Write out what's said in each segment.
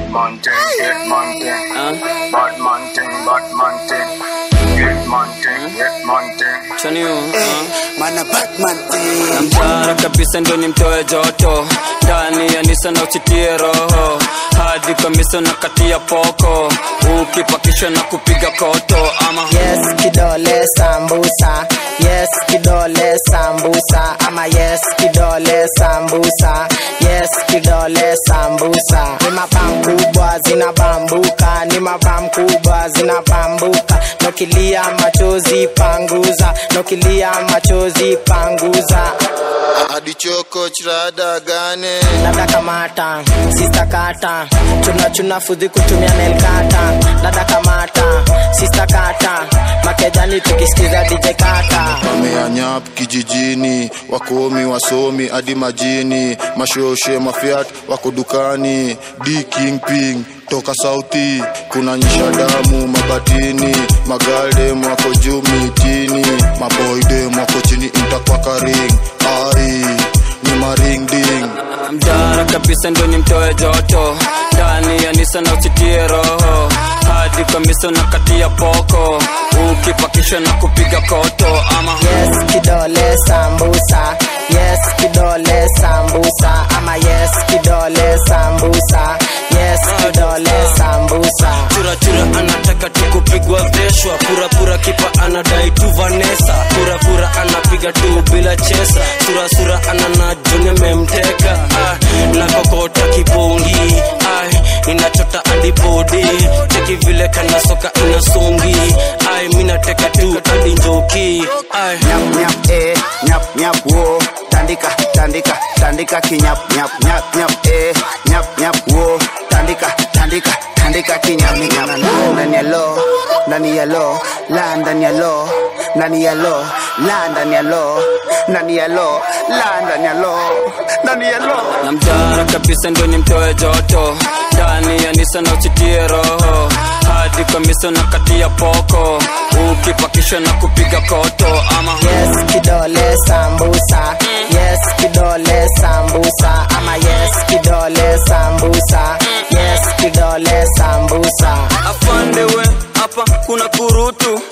man thing, get man thing. Bad man thing, bad man thing. Get man thing, get man thing. Chani uh. Mana Batman thing. namtara kabisa ndo nimtoe joto ndani ya nisa na uchitie roho hadi kamisa na kati ya poko ukipakishwa na kupiga koto ama yes kidole sambusa yes kidole sambusa ama yes kidole sambusa yes kidole sambusa ni mabam kubwa zinabambuka ni mabam kubwa zinabambuka nokilia machozi panguza nokilia machozi panguza hadi choko chirada gane dada kamata sista kata chuna chuna fudhi kutumia nelkata dada kamata sista kata makejani tukisikiza dj kata wameanyap kijijini wakomi wasomi hadi majini mashoshe mafiat wako dukani d kingping toka sauti kuna nyisha damu mabatini magaldem wako juu mitini maboydem wako chini mtakwakaring ai ni maringding mdara kabisa ndo nimtoe joto ndani ya nisa na uchitie roho hadi kamisa na kati ya poko ukipakishwa na kupiga koto ama yes kidole sambusa yes kidole sambusa ama yes kidole sambusa yes kidole sambusa churachura anataka tu kupigwa veshwa purapura kipa anadai tu vanesa purapura anapiga tu bila chesa surasura anana june memteka ah, na kokota kipongi ai inachota adibodi cheki vile kana soka inasongi ai minateka tu hadi njoki ai Nyap nyap eh, nyap nyap wo. Tandika tandika tandika kinyap nyap nyap nyap eh, nyap nyap wo. Tandika tandika tandika kinyap nyap. Ndani ya lo, ndani ya lo, la ndani ya lo, ndani ya lo, la ndani ya lo, ndani ya lo, la ndani ya lo, ndani ya lo. na mdara kabisa ndo nimtoe joto ndani ya nisa na uchitie roho hadi kamisa na kati ya poko ukipakishwa na kupiga koto ama yes kidole sambusa yes kidole sambusa ama yes kidole sambusa yes kidole sambusa afande we hapa kuna kurutu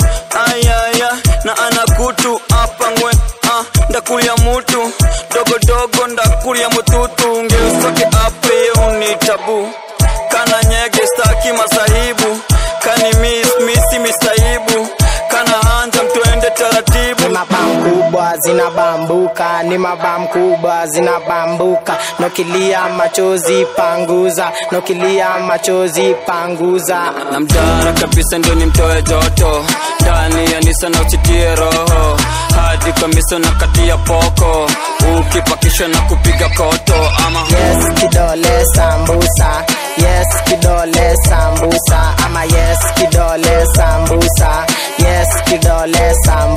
ayaya na anakutu hapa ngwe ah, ndakulia mutu dogodogo ndakulia mututu ngeusake ape yeuni tabu kana nyege staki masahibu kani mis misi misaibu kana hanja mtuende taratibu ni mabam kubwa zinabambuka ni mabam kubwa zinabambuka nokilia machozi panguza nokilia machozi panguza na mdara kabisa ndo nimtoe joto ndani ya nisa na uchitie roho hadi kamisa na kati ya poko ukipakishwa na kupiga koto ama yes kidole sambusa yes kidole sambusa ama yes kidole sambusa yes kidole sambusa